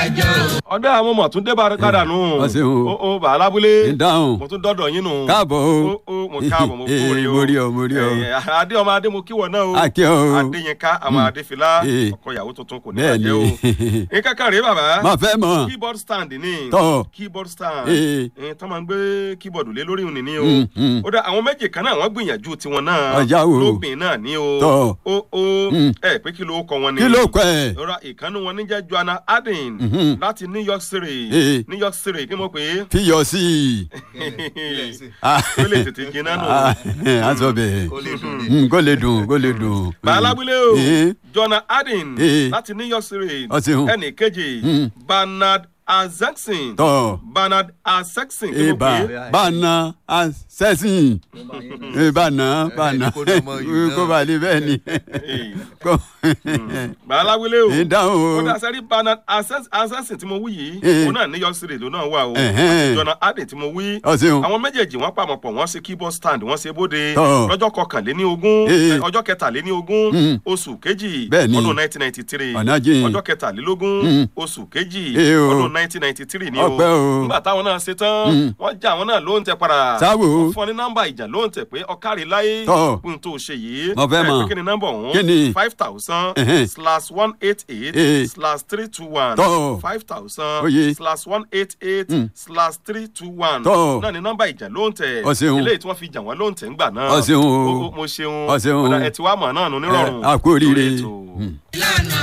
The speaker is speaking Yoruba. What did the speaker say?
ọdẹ àwọn ọmọ tún dé bá padà nù Wọ́n ṣe o. o o bàálà abúlé ń dáhùn mo tún dọdọ yín nù káàbọ̀ o o o mo káàbọ̀ mo kú rí o mo rí ọ mo rí ọ Eh, adé ọmọ adé mo kíwọ náà o Akí ọ o. adéyínká àwọn adéfilá Eh. ọkọ ìyàwó tuntun kò ní bẹ́ẹ̀ bàjẹ́ o ni nǹkan kan rèé bàbá má fẹ́ mọ̀ keyboard stand ni Tọ́. keyboard stand Eh. Eh, tó máa ń gbé keyboard lé lórí òní ni o Mm, mm. ó dá àwọn méjì kan náà wọ́n gbìyànjú tiwọn náà Ọjà wo? lóbìn náà ni o Tọ́. o o Mm. ẹ pé kí ló kọ wọn ni kí ló kọ ẹ lọ́ra ìkànnì wọn níjẹ́ joanna adin Mhm. láti new york city Eh. new york city kí mo pè é fi yọ sí i Ah. ó lè tètè jiná nù. Ah, a sọ bẹ́ẹ̀ Mm, kó lè dùn kó lè dùn. bàálábílẹ̀ o Eh. joanna adin Eh. láti new york city Ọ ṣeun. ẹnì kejì Mm. bernard azexin tọ́ bernard azexin kí mo ibà pè é bànà sẹ́sìn ìbànà bànà kó dé ọmọ yìí náà. kó bá lè bẹ́ẹ̀ ni Eh. kó bàálábílẹ̀ o ìdáhùn ó o dá sẹ́rí bernard azexin tí mo wí yìí Eh. òun náà new york city ló náà wà o Ẹ̀hẹ́n. joanna adin tí mo wí ọ̀sìn àwọn méjèèjì wọn pàmò pọ̀ wọ́n ṣe keyboard stand wọ́n ṣe bóde Tọ́. lọ́jọ́ kọkànléní ogún Ee. ẹ, ọjọ́ kẹtàléní ogún Mm. oṣù kejì Bẹ́ẹ̀ni. ọdún nineteen ninety three Ọ̀nà jìn. ọjọ́ kẹtàlélógún Mm. oṣù kejì Ee o. ọdún nineteen ninety three ni o Ọpẹ́ o. nígbà táwọn náà ṣe tán Mm. wọ́n já àwọn náà ló ń tẹ padà Sáwò. wọ́n fún ọ ní nọ́mbà ìjà ló ń tẹ pé ọkàrí láyé Tọ́. fún tó ṣe yìí Mo fẹ́ ẹ, mọ̀. pé kí ni nọ́mbà ọ̀hún Kí ni? five thousand Ẹ̀hẹ́n. slash one eight eight Ee. slash three two one Tọ́. five thousand Oye. slash one eight eight Mm. slash three two one Tọ́. náà ni nọ́mbà ìjà ló ń tẹ̀ Ọ ṣeun. eléyìí tí wọ́n fi jà wọ́n ló ń tẹ̀ ń gbà náà Ọ ṣeun o. mo ṣeun Ọ ṣeun o. Ọ̀dà ẹ̀ tí wàá mọ̀ náà nù nírọ̀rùn Ẹ, a kú oríire. lórí ètò. Mm.